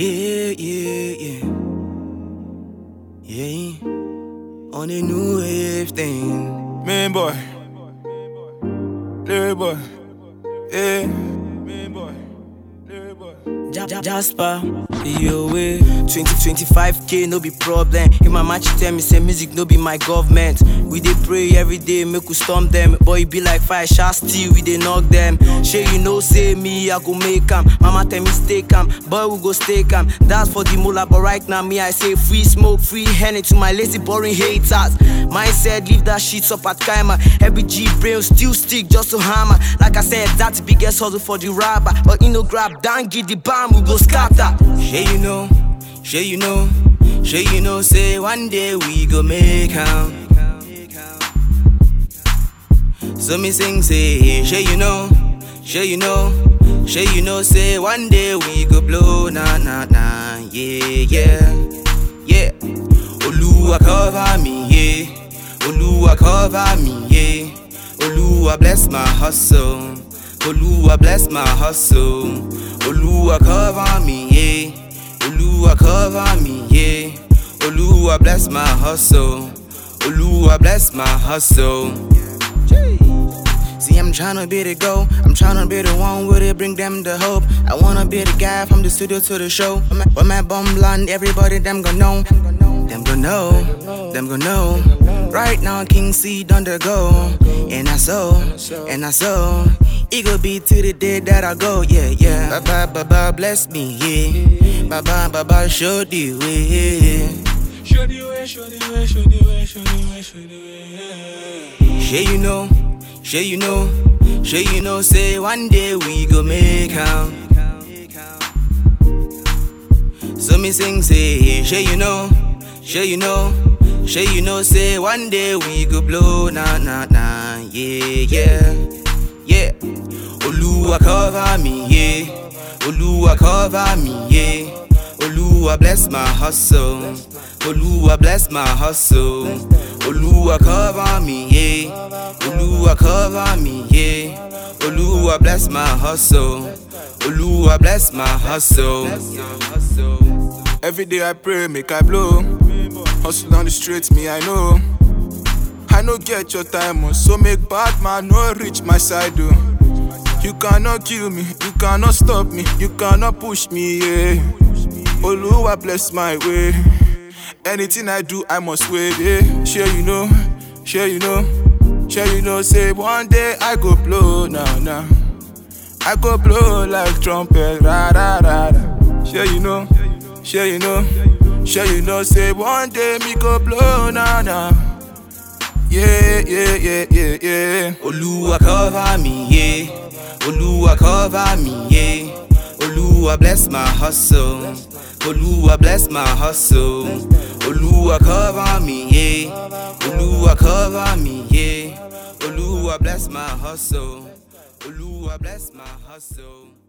Yeah, yeah, yeah. Yeah. On a new wave thing. Main boy. Larry boy. Yeah. Main boy. Larry boy. Ja- Ja- Jasper, yo way. 2025k no be problem. If my match tell me say music no be my government. We dey pray every day make we storm them. Boy e be like fire, shall still we dey knock them. Shey you know say me I go make am. Mama tell me stay calm, boy we go stay calm. That's for the mullah, but right now me I say free smoke, free henny to my lazy boring haters. Mindset leave that shit up at Kaima. Every G brain still stick just to hammer. Like I said, that's the biggest hustle for the rapper. But you know grab down, give the bomb, we go scatter. Shey you know, shey you know, shey you know, say one day we go make am. So me sing say, shey you know, shey you know, shey you know, say one day we go blow, na na na, yeah yeah, yeah. Oluwa cover me, yeah. Oluwa cover me, yeah. Oluwa bless my hustle. Oluwa bless my hustle. Oluwa cover me, yeah. Oluwa cover me, yeah. Oluwa bless my hustle. Oluwa bless my hustle. See, I'm tryna be the go. I'm tryna be the one with it, bring them the hope. I wanna be the guy from the studio to the show. When my, when my bum blonde, everybody them gonna know. Them gonna know, them gonna know. Right now, King C done the go. And I saw, and I saw. It go be to the day that I go, yeah, yeah. Baba, Baba, bless me, yeah. Baba, Baba, show the way. Show the way, show the way, show the way, show the way, show the way. Shay you know, shay you know, shay you know, say one day we go make am. So me sing say, shay you know, shay you know, shay you know, say one day we go blow, na na na, yeah yeah, yeah. Oluwa cover me, yeah. Oluwa cover me, yeah. Oluwa bless my hustle. Oluwa bless my hustle. Oluwa cover me, yeah. Oluwa cover me, yeah. Oluwa bless my hustle. Oluwa bless my hustle. Every day I pray, make I blow. Hustle on the streets, me I know. I no get your time, oh, so make bad man no reach my side, oh. You cannot kill me, you cannot stop me, you cannot push me, yeah. Oluwa bless my way. Anything I do, I must wait, yeah. Sure you know, sure you know, sure you know. Say one day I go blow, nah nah. I go blow like trumpet, ra ra ra ra. Sure you know, sure you know, sure you know. Say one day me go blow, nah nah. Yeah yeah yeah yeah yeah. Oluwa cover me, yeah. Oluwa cover me, yeah. Oluwa bless my hustle. Oluwa bless my hustle. Oluwa cover me, yeah. Oluwa cover me, yeah. Oluwa bless my hustle. Oluwa bless my hustle.